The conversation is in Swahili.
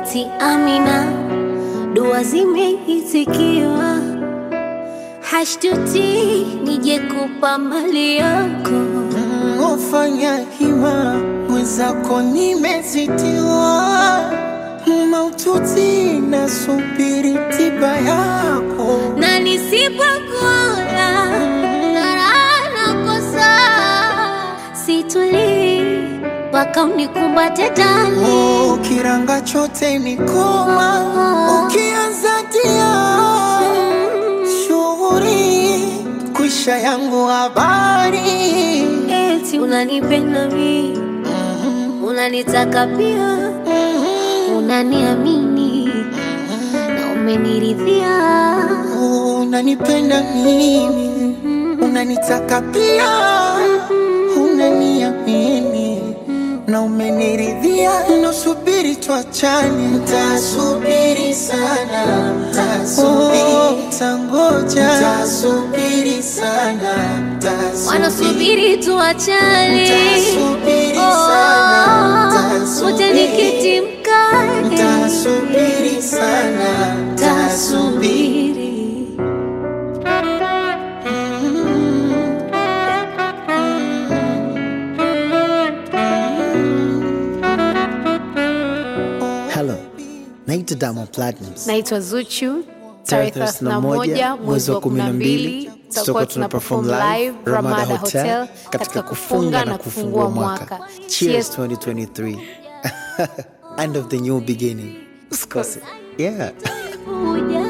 eti Amina, dua zimeitikiwa, hashtuti nije kupa mali yako. Ufanya hima mwenzako, nimezitiwa maututi, nasubiri tiba yako. na nisipokuona ng'ara nakosa, situlii mpaka unikumbate ndani. Oh, kiranga chote ni koma, ukianza tia shughuri kwisha yangu habari Eti unanipenda mi, unanitaka pia, unaniamini na umeniridhia. unanipenda mimi, unanitaka pia, unaniamini na umeniridhia. Nasubiri tuachane, tasubiri sana, tasubiri, tangoja, tasubiri sana, tasubiri Wanasubiri tuachane, Nitasubiri sana, nitasubiri. wote nikiti mkate, Tasubiri sana, tasubiri. tasubiri. Hello, naitwa Diamond Platnumz. Naitwa Zuchu. Tarehe Tarehe 31 mwezi wa 12 tutakuwa tuna perform live Ramada Hotel katika kufunga na kufungua mwaka. Cheers 2023. End of the new beginning. Usikose. Yeah. Uja